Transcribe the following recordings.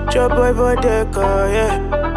Your boy Bodeka, yeah.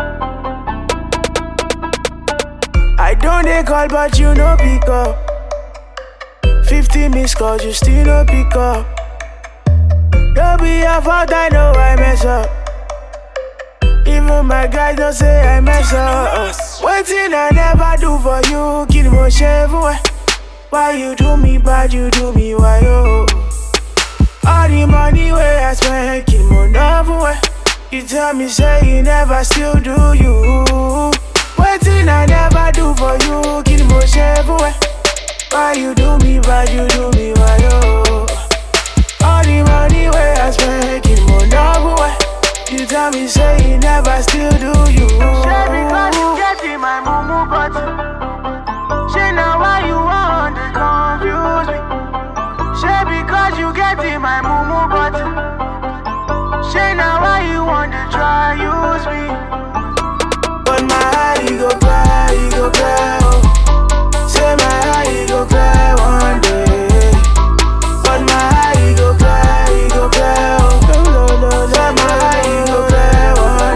I don't dey call, but you no pick up. 50 missed calls, you still no pick up. Don't be your fault, I know I mess up. Even my guys don't say I mess up. Waiting I never do for you, kill mo shave Why you do me bad, you do me why oh. All the money where I spend, kill mo novel way. You tell me say you never still do you. Waiting I never do for you, kill mo shave Why you do me bad, you do me why oh. All the money where I spend, kill mo novel way. You tell me say you never still do you. Say because you get in my mumu button. Say now why you want to confuse me. Say because you get in my mumu button. Say now why you want to try use me. But my eye you go cry, you go cry. Oh. Say my eye you go cry one day. But my eye you go cry, you go cry. Oh. Say my eye you go cry one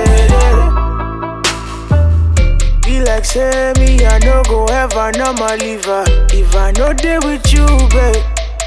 day. Be like say me I no go ever normal leave her if I no dey with you, babe.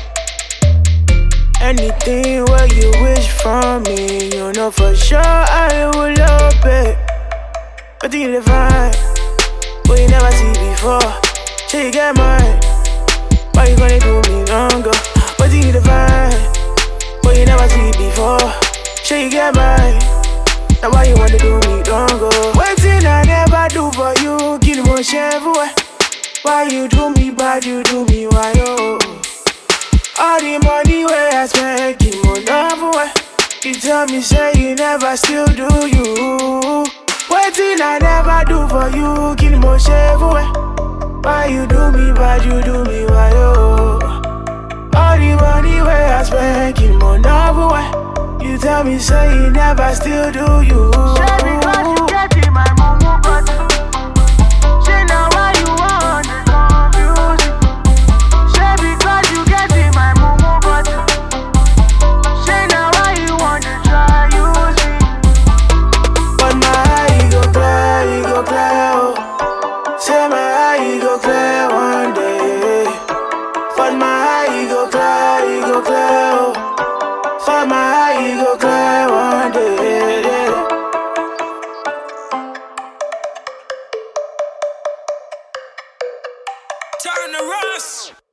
Anything where you wish from me, you know for sure I will obey. But you dey find what you never see before. Say you get mine, why you gonna do me longer? But you dey find what you never see before. Say you get mine, now why you wanna do me longer? Waiting I never do for you, kill mo everywhere. Why you do me bad, you do me why oh. All the money where I spend, keep on away. You tell me say you never still do you. Waiting I never do for you, kill mo shave away. Why you do me bad, you do me why oh. All the money where I spend, keep on away. You tell me say you never still do you. Say because you get in my mumu button. Say now why you want to confuse me. Say because you get in my mumu button. Say now why you want to try use me. But my eye you go cry, you go cry oh. Say my eye you go cry one day. But my eye you go cry, you go cry oh. But my eye you go cry one day. Turn the rust.